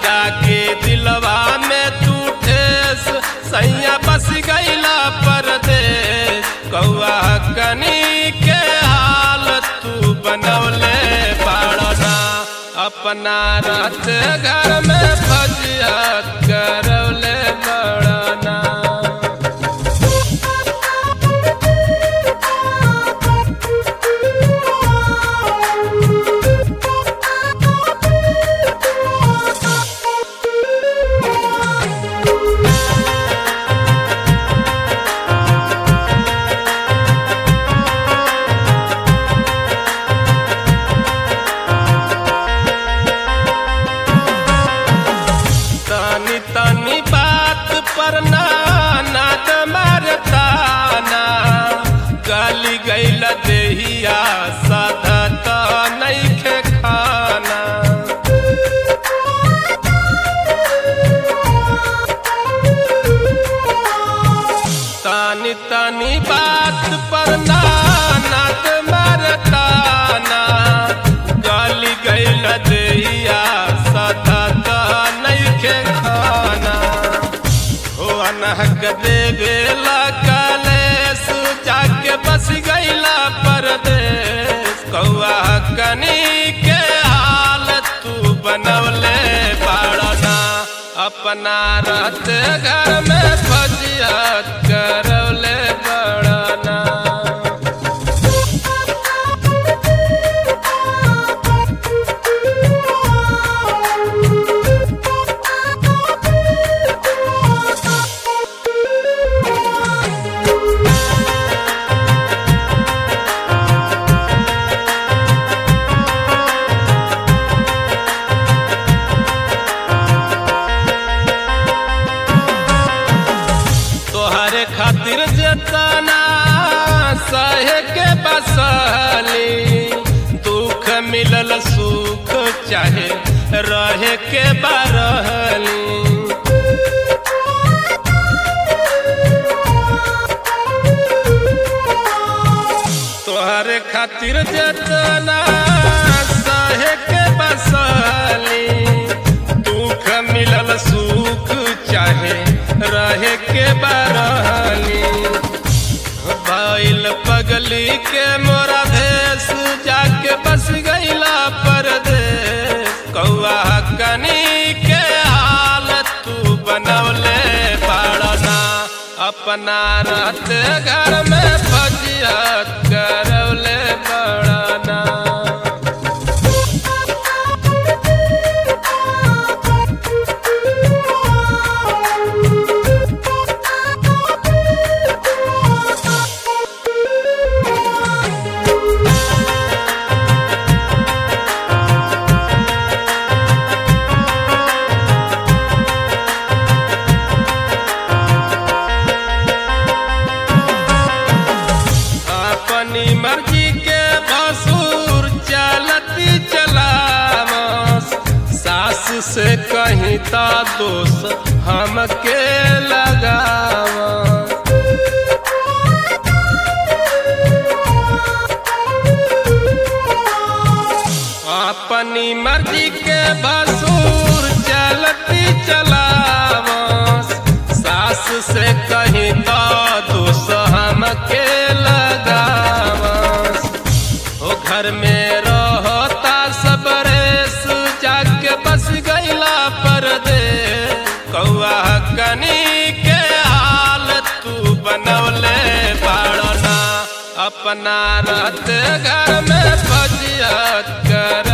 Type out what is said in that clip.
लगा के दिलवा में तू ठेस सैया बस गईला परदेस कौआ कनी के हाल तू बनौले बाड़ना अपना रात घर में फजियत करौले बड़ना तनी तनी बात पर ना नाद मारताना गली गईल देहिया साधा त नइखे खाना तानी तानी बात पर ना नाद मारताना गली गईल देहिया साधा त नइखे खाना हो अनहक देवे कलेस जाके बस गईला परदेस कौआ कनी के हाल तू बनवले बाड़ना अपना रात घर में फजियत करौले बड़ना तोहरे खातिर जतना सहे के बसली दुख मिलल सुख चाहे रहे के बरहली तोहरे खातिर जतना सहे के बसली दुख मिलल सुख चाहे रहे के बरहली भइल पगली के मोरा भेस जाके बस गईला परदेस कौआ कनी के हाल तू बनौले बाड़ना अपना रात घर में फजियत करौले बड़ना अपनी मर्जी के भसूर चलती चलावस सास से कहीं ता दोष हमके लगावस अपनी मर्जी के भसूर चलती चलावस सास से कहीं तो दोष हमके लगावस ओ घर में रहता सब रेस जाके बस गईला परदेस कौआ कनी के हाल तू बनौले बाड़ना अपना रात घर में फजियत कर